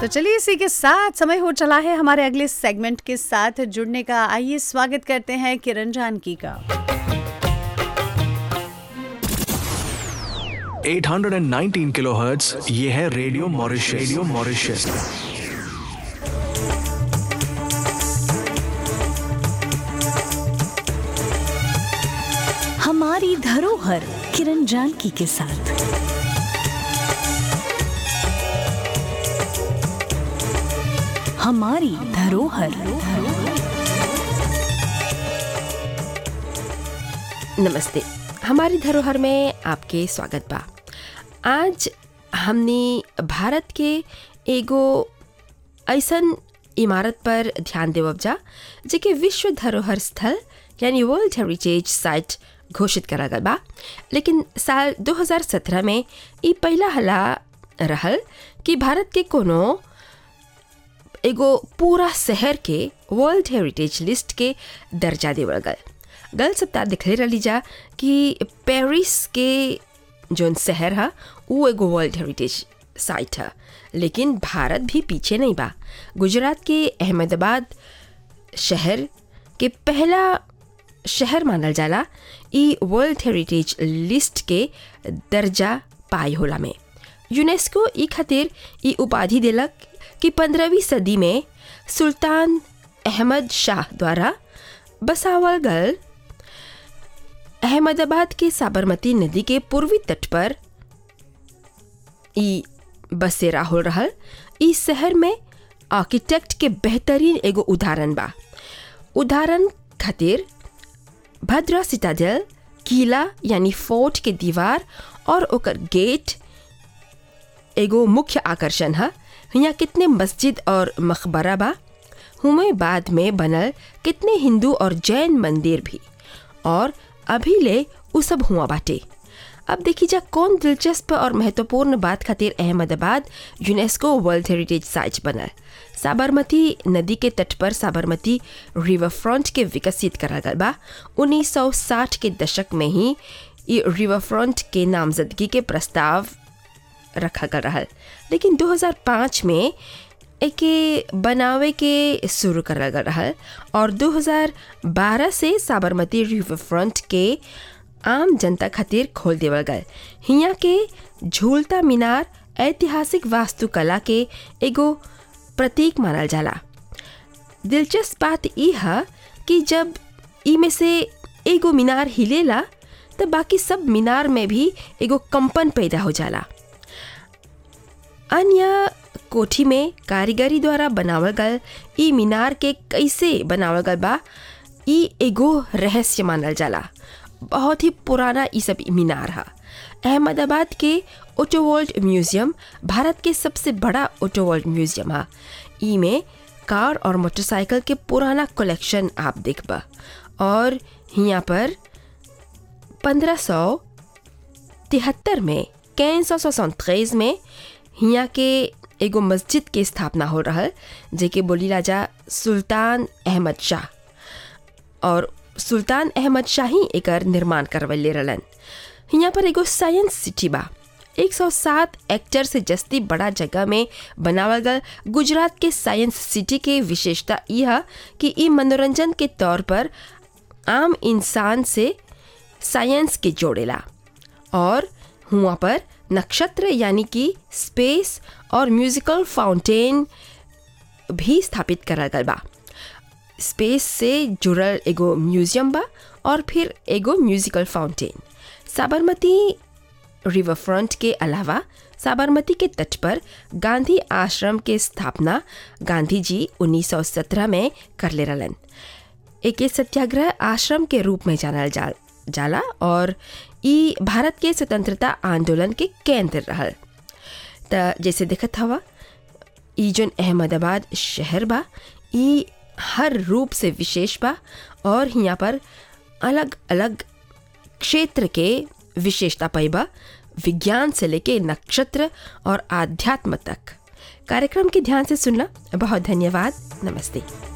तो चलिए इसी के साथ समय हो चला है हमारे अगले सेगमेंट के साथ जुड़ने का आइए स्वागत करते हैं किरण जानकी का 819 किलोहर्ट्ज ये है रेडियो मॉरिशस रेडियो मॉरिशस हमारी धरोहर किरण जानकी के साथ हमारी धरोहर नमस्ते हमारी धरोहर में आपके स्वागत बा आज हमने भारत के एगो ऐसन इमारत पर ध्यान देवब जा जेके विश्व धरोहर स्थल यानी वर्ल्ड हेरिटेज साइट घोषित करा गल बा लेकिन साल 2017 में ई पहला हला रहल कि भारत के कोनो एगो पूरा शहर के वर्ल्ड हेरिटेज लिस्ट के दर्जा देवल गल गल सप्ताह दिखले रही जा कि पेरिस के जोन शहर है वो एगो वर्ल्ड हेरिटेज साइट है लेकिन भारत भी पीछे नहीं बा गुजरात के अहमदाबाद शहर के पहला शहर मानल जाला ई वर्ल्ड हेरिटेज लिस्ट के दर्जा पाई होला में यूनेस्को ई खातिर ई उपाधि दिलक कि पंद्रहवीं सदी में सुल्तान अहमद शाह द्वारा बसावल गल अहमदाबाद के साबरमती नदी के पूर्वी तट पर ई बसेरा हो रहल ई शहर में आर्किटेक्ट के बेहतरीन एगो उदाहरण बा उदाहरण खातिर भद्रा सिटाडेल किला यानी फोर्ट के दीवार और ओकर गेट एगो मुख्य आकर्षण है यहाँ कितने मस्जिद और मकबरा बा हुमे बाद में बनल कितने हिंदू और जैन मंदिर भी और अभी ले उ सब हुआ बाटे अब देखी जा कौन दिलचस्प और महत्वपूर्ण बात खातिर Ahmedabad UNESCO world heritage site बनल साबरमती नदी के तट पर साबरमती रिवर फ्रंट के विकसित करा गल बा 1960 के दशक में ही ये रिवर फ्रंट के नामजदगी के प्रस्ताव रखा गल रहल लेकिन 2005 में एके बनावे के शुरू करल गल रहल और 2012 से साबरमती रिवर फ्रंट के आम जनता खातिर खोल देवल गल हिया के झूलता मीनार ऐतिहासिक वास्तुकला के एगो प्रतीक मानल जाला दिलचस्प बात ई है कि जब ई में से एगो मीनार हिलेला तो बाकी सब मीनार में भी एगो कंपन पैदा हो जाला अन्य कोठी में कारीगरी द्वारा बनावल गल ई मीनार के कैसे बनावल गल बा ई एगो रहस्य मानल जाला बहुत ही पुराना ई सब मीनार है अहमदाबाद के ओटोवर्ल्ड म्यूजियम भारत के सबसे बड़ा ओटोवर्ल्ड म्यूजियम है ई में कार और मोटरसाइकिल के पुराना कलेक्शन आप देखबा और यहाँ पर पंद्रह सौ तिहत्तर में कैन सौ सौ में हिया के एगो मस्जिद के स्थापना हो रहा जेके बोली राजा सुल्तान अहमद शाह और सुल्तान अहमद शाह ही एकर निर्माण करवले रहलन हिया पर एगो साइंस सिटी बा 107 एक्टर से जस्ती बड़ा जगह में बनावल गल गुजरात के साइंस सिटी के विशेषता यह कि ई मनोरंजन के तौर पर आम इंसान से साइंस के जोड़ेला और हुआ पर नक्षत्र यानी कि स्पेस और म्यूजिकल फाउंटेन भी स्थापित करल गल बा स्पेस से जुड़ल एगो म्यूजियम बा और फिर एगो musical fountain Sabarmati river front के अलावा साबरमती के तट पर गांधी आश्रम के स्थापना गांधी जी 1917 में कर ले रहलन एक सत्याग्रह आश्रम के रूप में जानल जा जाला और ई भारत के स्वतंत्रता आंदोलन के केंद्र रहल त जैसे देखत हवा ई जोन अहमदाबाद शहर बा ई हर रूप से विशेष बा और यहाँ पर अलग अलग क्षेत्र के विशेषता पैबा विज्ञान से लेके नक्षत्र और आध्यात्म तक कार्यक्रम के ध्यान से सुनना बहुत धन्यवाद नमस्ते